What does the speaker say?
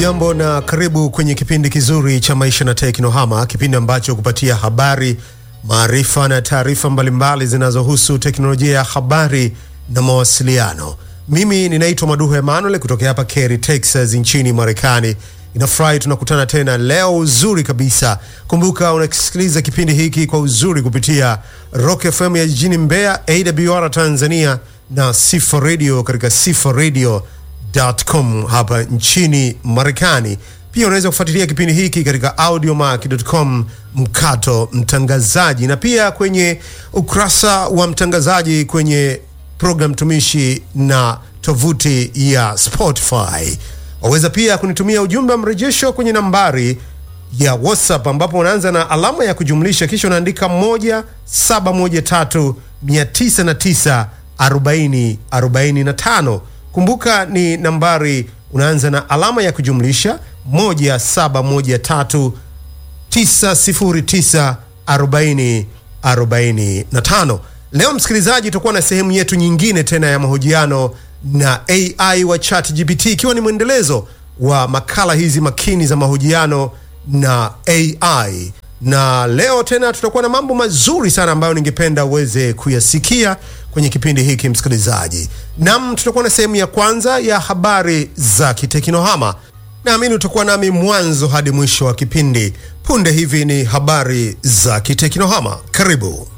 Hujambo na karibu kwenye kipindi kizuri cha Maisha na Teknohama, kipindi ambacho kupatia habari, maarifa na taarifa mbalimbali zinazohusu teknolojia ya habari na mawasiliano. Mimi ninaitwa Maduhu Emanuel kutokea hapa Cary, Texas nchini Marekani. Inafurahi tunakutana tena leo uzuri kabisa. Kumbuka unasikiliza kipindi hiki kwa uzuri kupitia Rock FM ya jijini Mbeya, AWR Tanzania na Sifa Radio katika Sifa Radio com hapa nchini Marekani. Pia unaweza kufuatilia kipindi hiki katika audiomack.com mkato mtangazaji, na pia kwenye ukurasa wa mtangazaji kwenye program tumishi na tovuti ya Spotify. Waweza pia kunitumia ujumbe wa mrejesho kwenye nambari ya WhatsApp ambapo unaanza na alama ya kujumlisha kisha unaandika 1713 909 40 45. Kumbuka ni nambari unaanza na alama ya kujumlisha 1713 909 40 45. Leo msikilizaji, tutakuwa na sehemu yetu nyingine tena ya mahojiano na AI wa ChatGPT, ikiwa ni mwendelezo wa makala hizi makini za mahojiano na AI na leo tena tutakuwa na mambo mazuri sana ambayo ningependa uweze kuyasikia kwenye kipindi hiki msikilizaji. Nam, tutakuwa na sehemu ya kwanza ya habari za kiteknohama. Naamini utakuwa nami mwanzo hadi mwisho wa kipindi. Punde hivi ni habari za kiteknohama. Karibu.